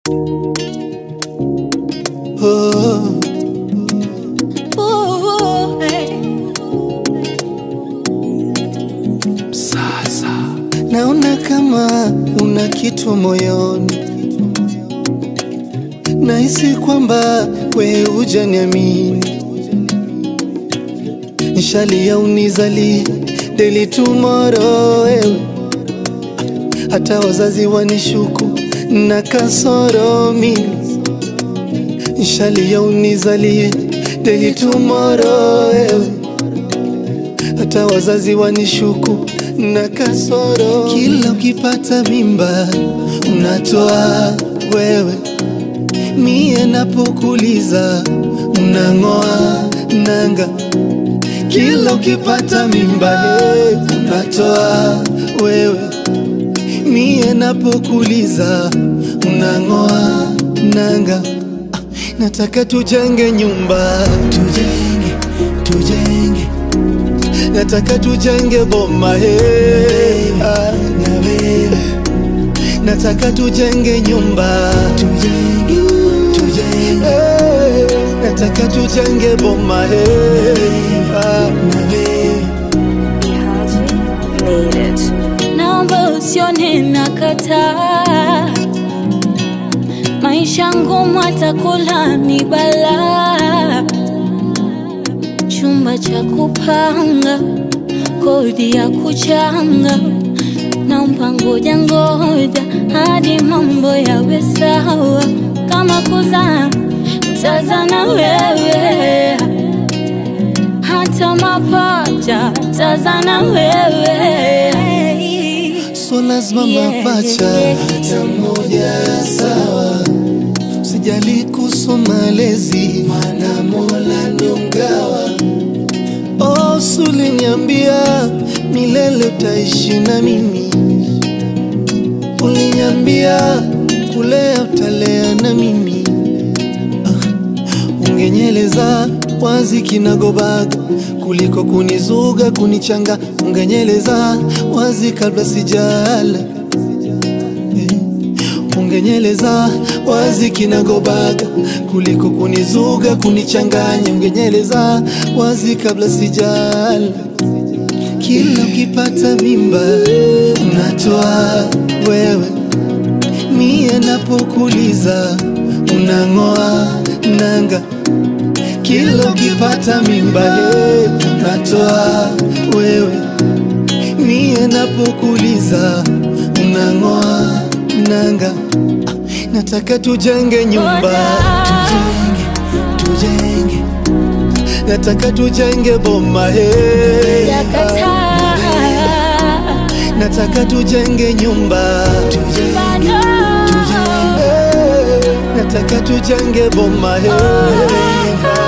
Oh, Ooh, hey. sasa naona kama una kitu moyoni, nahisi kwamba we hujaniamini, nishalia unizali deli tomorrow wewe, hata wazazi wanishuku na kasoro mimi nishalia unizalie deli tomorrow wewe hata wazazi wanishuku na kasoro. Kila ukipata mimba unatoa wewe, mie napokuliza unang'oa nanga. Kila ukipata mimba hey, unatoa wewe, mie napokuliza unang'oa nanga. Ah, Nataka tujenge nyumba, tujenge, tujenge nataka tujenge boma hey, ah, na wewe nataka tujenge nyumba tujenge, tujenge. Hey, nataka tujenge boma hey, ah, na wewe Made it. Naomba usione nakataa, maisha ngumu, atakula ni balaa, chumba cha kupanga, kodi ya kuchanga, naomba ngoja ngoja hadi mambo yawe sawa, kama kuzaa tazana wewe hata mapacha tazana wewe so lazima Yeah, mapacha yeah, hata mmoja sawa sijali kuhusu malezi mana mola ndo mgawa oh, suliniambia milele utaishi na mimi uliniambia kulea utalea na mimi ah, ungenyeleza wazi kinagobaga kuliko kunizuga kunichanga ungenyeleza wazi kabla sijala eh, ungenyeleza wazi kinagobaga kuliko kunizuga kunichanganya ungenyeleza wazi kabla sijala kila ukipata mimba unatoa wewe, mie napokuliza unang'oa nanga. Kila ukipata mimba hey, unatoa wewe, mie napokuliza unang'oa nanga. Ah, Nataka tujenge nyumba, tujenge, tujenge, nataka tujenge boma hey, yakataa nataka tujenge nyumba tujenge, bado tujenge, nataka tujenge boma hey.